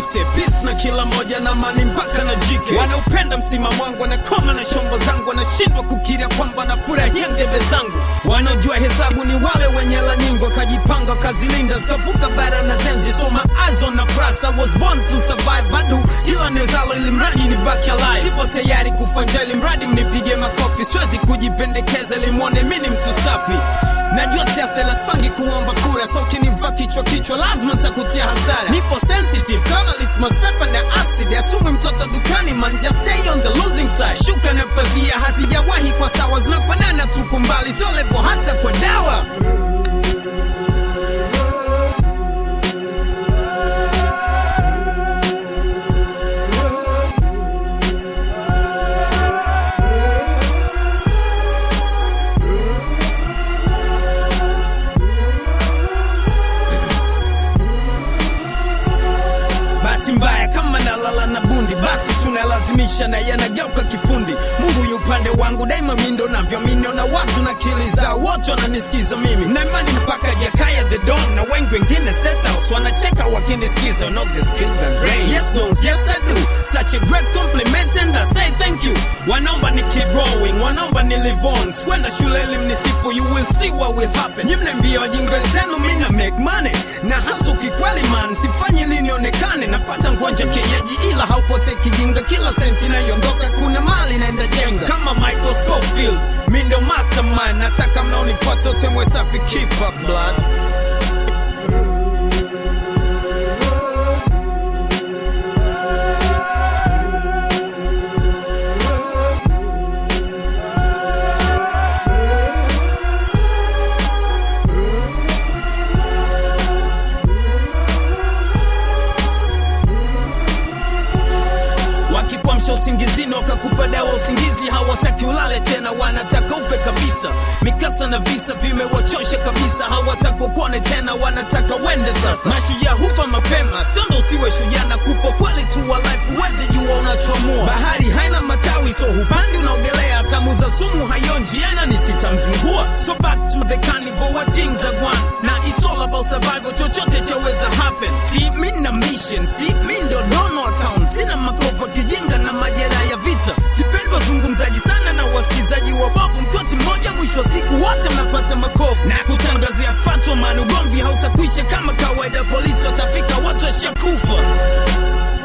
wote peace na kila moja na mani mpaka na jike wanaupenda msimamo wangu wanakoma na shombo zangu wanashindwa kukiria kwamba nafurahia ngebe zangu wanaojua hesabu ni wale wenye hela nyingi wakajipanga wakazilinda zikavuka bara na zenzi soma azo na prasa was born to survive adu kila niwezalo ili mradi ni baki alive sipo tayari kufanja ili mradi mnipige makofi siwezi kujipendekeza ili mwone mi ni mtu safi najua siasa laspangi kuomba kura so ukinivaa kichwa kichwa lazima ntakutia hasara nipo sensitive kama litmus paper na acid atumwi mtoto dukani man just stay on the losing side shuka na pazia hazijawahi kwa sawa zinafanana tuko mbali sio levo hata kwa dawa bahati mbaya kama nalala na bundi basi tunalazimisha na yanageuka kifundi mungu yu upande wangu daima mindo navyomini na watu na akili zao wote wananisikiza mimi na imani mpaka jakaya the don na wengi wengine State House wanacheka wakinisikiza You know this kid the brain yes dons yes I do such a great compliment and I say thank you wanaomba ni keep growing wanaomba ni live on swenda shule elimnisifu you will see what will happen nyimne mbio jinga zenu mina make money na hasu kikweli man sifanyi ili nionekane napata ngonja kienyeji ila haupote kijinga kila senti inayoondoka kuna mali naenda jenga kama Michael Scofield mi ndo mastermind nataka mnaonifuata utemwe safi keep up blood wakikwamsha usingizini wakakupa dawa usingizi hawataki ulale tena wanataka ufe kabisa mikasa na visa vimewachosha kabisa hawataka ukuone tena wanataka wende sasa mashujaa hufa mapema siondo usiwe shujaa na kupo kweli tu wa life uwezi jua unachoamua bahari haina matawi so hupandi unaogelea tamu za sumu hayonji yana nisitamzingua so back to the carnival what things are gone na it's all about survival chochote chaweza happen si mi na mission si mi ndo nono wa town sina makova kijinga na majera ya vita sipendi wazungumzaji sana na wasikilizaji wabovu mkioti mmoja mwisho wa siku wote mnapata makovu na kutangazia fatwa man ugomvi hautakwisha kama kawaida polisi watafika watu washakufa